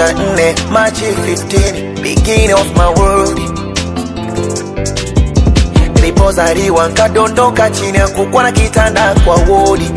na nne Machi 15 beginning of my world nilipozaliwa nkadondoka chini ya kukwa na kitanda kwa wodi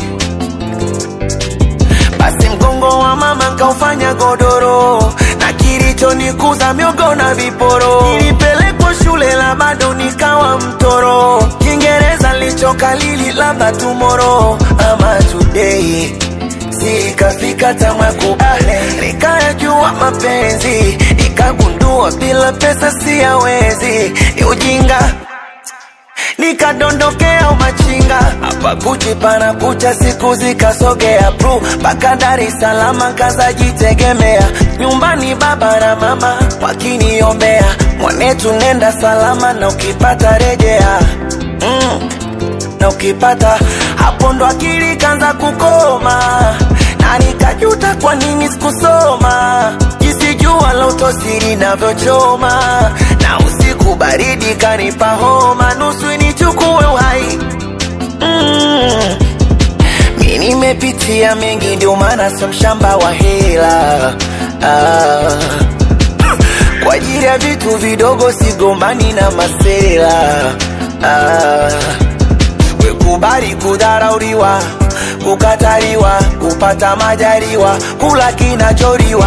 basi mgongo wa mama nkaufanya godoro na kilichonikuza miogo na viporo nilipelekwa shule la bado nikawa mtoro kiingereza lichokalili labda tumoro ama today sikafika tamakubale nikayajua mapenzi nikagundua bila pesa siyawezi ni ujinga nikadondokea umachinga hapa kuchi pana kucha siku zikasogea pru mpaka Dar es Salaam kazajitegemea nyumbani baba na mama wakiniombea mwanetu nenda salama na ukipata rejea mm. na ukipata hapo ndo akili kanza kukoma na nikajuta kwa nini sikusoma jinsi jua la utosiri navyochoma na usiku baridi kanipa homa nusu nichukue uhai mm. mi nimepitia mengi ndio maana sio mshamba wa hela ah. kwa ajili ya vitu vidogo sigombani na masela ah. wekubali kudharauliwa kukataliwa kupata majaliwa kula kinacholiwa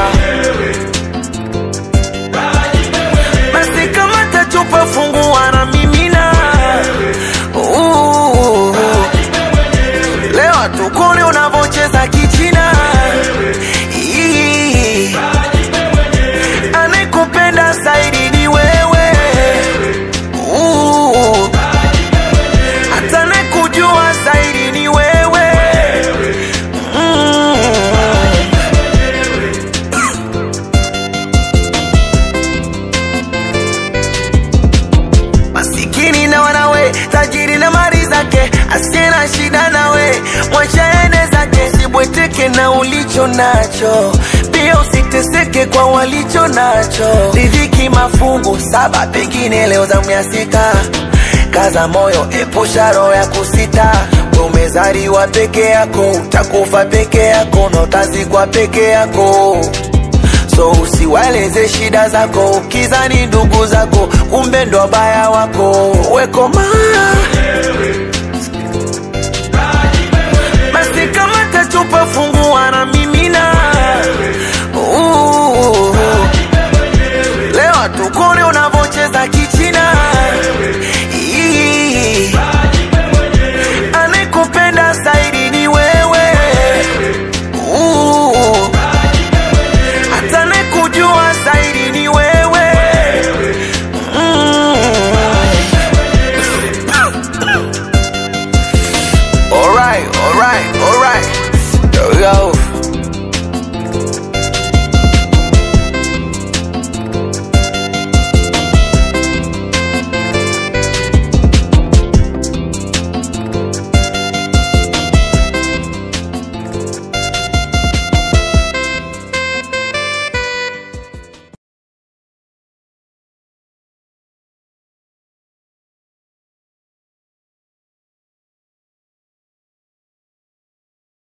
basi kama tachupa fungua na mimina Uh, leo tukone unavocheza kichina Ii, anayekupenda zaidi ni wewe Uh, hata anayekujua zaidi ni wewe mm. masikini na wanawe tajiri na mali zake asiye na shida nawe mwachaene zake sibweteke na ulicho nacho pia usiteseke kwa walicho nacho riziki mafungu saba pengine leo zamu ya sita kaza moyo epusha roho ya kusita We umezaliwa peke yako utakufa peke yako na utazikwa peke yako so usiwaeleze shida zako ukizani ndugu zako kumbe ndo wabaya wako wekoma basi kama tachupa fungua na mimina Uh, leo tukone unavocheza kichina Ii, anayekupenda zaidi ni wewe Uh, hata anayekujua zaidi ni wewe mm. alright, alright, alright. There we go.